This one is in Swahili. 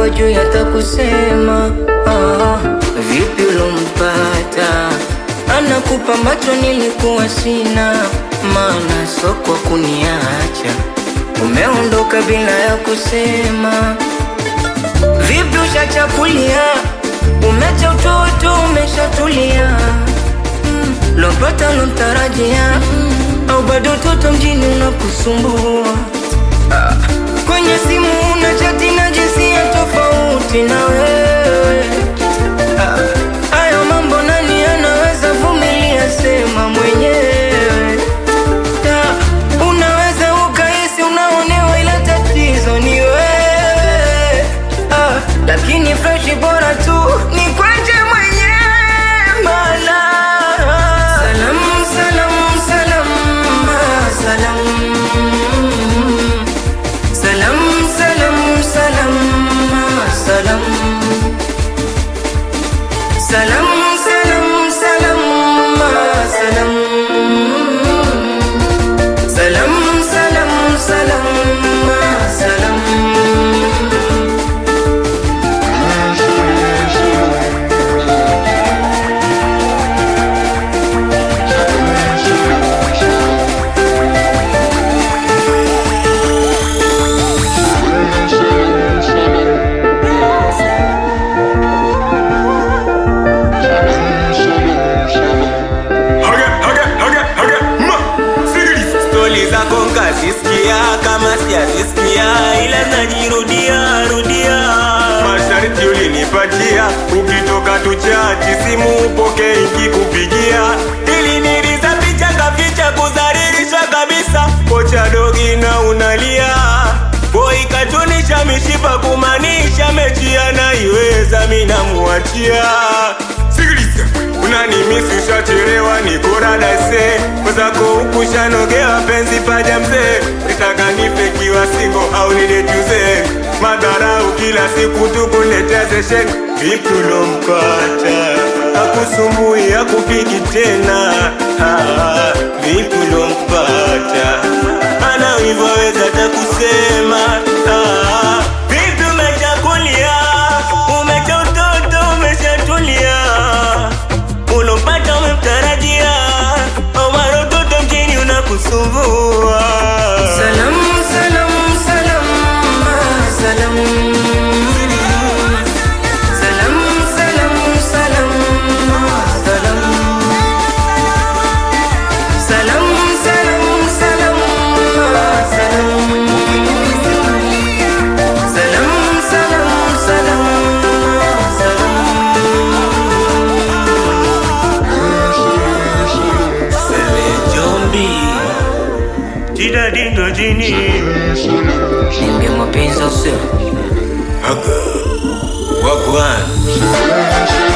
hivyo juu hata kusema ah, vipi ulompata anakupa ambacho nilikuwa sina, maana so kwa kuniacha umeondoka bila ya kusema. Vipi ushachakulia, umecha utoto, umeshatulia mm, lopata lomtarajia mm, au bado toto mjini unakusumbua ah, kwenye simu una chati na jinsia tofauti na wewe ah, hayo mambo nani anaweza vumilia? Sema mwenyewe ah, unaweza ukahisi unaonewa, ila tatizo ni wewe ah, lakini freshi bora tu ni kwenje mwenyewe mana salam salam salam ah, salam salam salam salam ah, salam salam salam salam ah, salam salam salam salam ah, salam Hage, hage, hage, hage, ma, sikiliza. Stori zako nkazisikia kama sijazisikia, ila najirudia rudia. Masharti ulinipatia ukitoka tuchati, simu upoke ikikupigia, Ili niliza picha kaficha kudhalilisha kabisa, kocha dogi na unalia boy katunisha mishipa kumaanisha mechi anaiweza, mi namuachia Sikiliza, unanimisi ushachelewa, niko radase mwenzako huku shanogewa, penzi paja mzee, nitaka nife kiwa singo au nidetuze madharau kila siku tukuletea session, vipi ulompata akusumbui akupigi tena ah, vipi ulompata ana hivyo weza takusema ah, vipi umechakulia umecha utoto umeshatulia ulompata umemtarajia omaro toto mjini unakusumbua Salam, salam, salam, ah, salam. Salam, salam, salam, ah, salam. Salam, salam, salam, ah, salam. Salam, salam, salam, ah, jombi jida dindo jini Niambie mapenzi au sio? wagwan